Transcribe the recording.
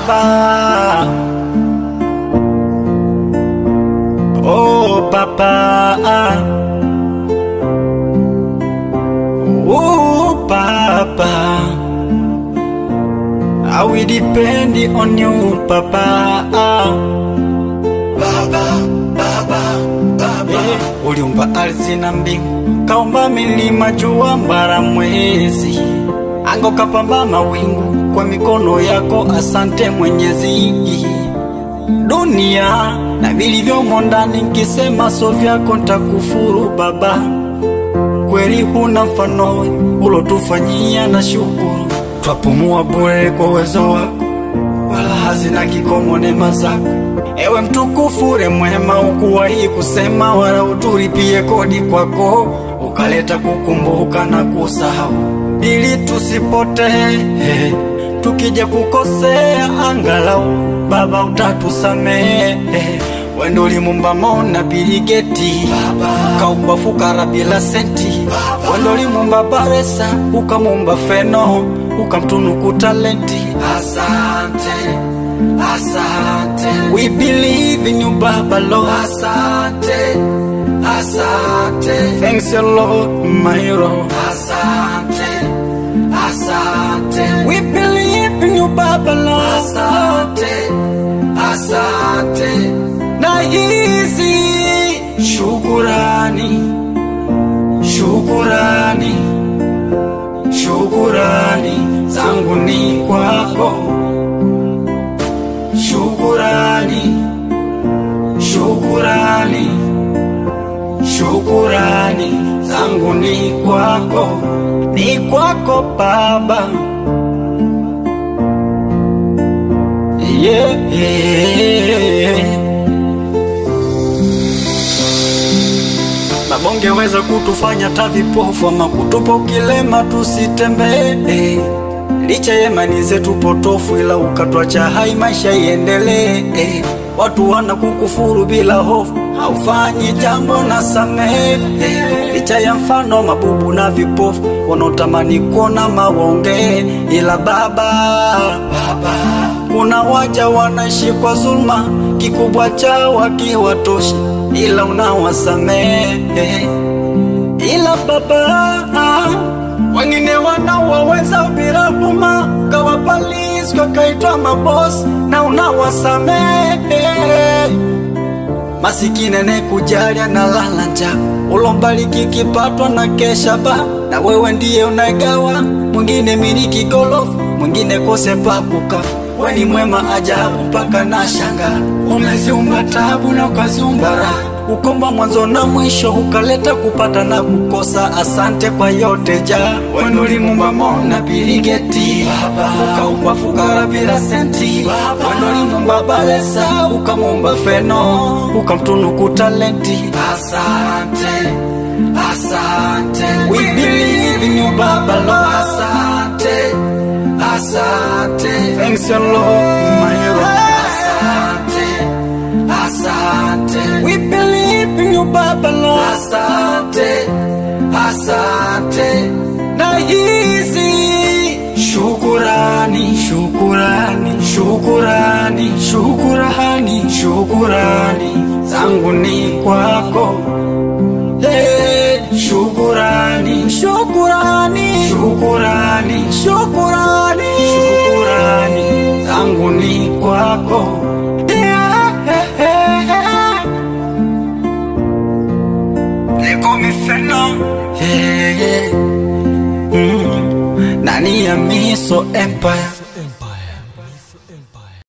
Baba, oh Baba, oh Baba, I will depend on you, Baba. Baba, Baba, Baba. Eh, uliumba ardhi na mbingu, kaumba milima, jua, mbara, mwezi, ango kapamba mawingu kwa mikono yako. Asante Mwenyezi. Dunia na vilivyomo ndani, nkisema so vyako ntakufuru Baba. Kweli huna mfano ulotufanyia, na shukuru twapumua bure kwa uwezo wako, wala hazina kikomo neema zako. Ewe mtukufu ule mwema, ukuwahi kusema wala uturipie kodi kwako, ukaleta kukumbuka na kusahau ili tusipotee. Tukija kukosea, angalau Baba utatusamehe. Wendo ulimumba Mona Biligeti, kaumba fukara bila senti. Wendo ulimumba Baresa, ukamumba Feno, ukamtunuku talenti. Asante, asante. We believe in you Baba Lord. Asante, asante. Thanks your Lord, my Lord. Asante, asante. We believe in you Baba Lord. Asante, asante. Na hizi shukurani, shukurani, shukurani zangu ni kwako. Shukurani, shukurani, shukurani zangu ni kwako, ni kwako Baba. Yeah, yeah. Mabonge weza kutufanya tavipofu ama kutupa ukilema tusitembee, licha ya imani zetu potofu, ila ukatwacha hai maisha iendelee. Watu wana kukufuru bila hofu, haufanyi jambo na samehe, licha ya mfano mabubu na vipofu wanaotamani kuona mawaongee, ila Baba, Baba kuna waja wanaishi kwa zulma, kikubwa chao akiwatoshi, ila unawasamehe. Ila Baba, wengine wanawaweza bila huruma, kawapalisi wakaitwa mabosi na unawasamehe. Masikini ne kujali na lala njaa, ulombariki kipatwa na kesha ba, na wewe ndiye unaigawa, mwingine miliki golofu, mwingine kose pakuka we ni mwema ajabu mpaka na shanga, umeziumba tabu na ukaziumba raha, ukomba mwanzo na mwisho, ukaleta kupata na kukosa. Asante kwa yote ja wendo limumba Mona Biligeti, ukaumba fukara bila senti, wendo limumba Balesa, ukamumba Feno, ukamtunuku talenti. Asante, asante, we believe in you Baba Lord. Asante. Asante, thanks your Lord, my Lord. Asante, asante, we believe in you, Baba Lord. Asante, asante, na hizi shukurani, shukurani, shukurani, shukurani, shukurani zangu ni kwako. Hey, shukurani, shukurani, shukurani, shukurani, shukurani zangu ni kwako. Yeah, yeah, yeah. Niko mifeno yeah, yeah. Mm. Nani ya miso empire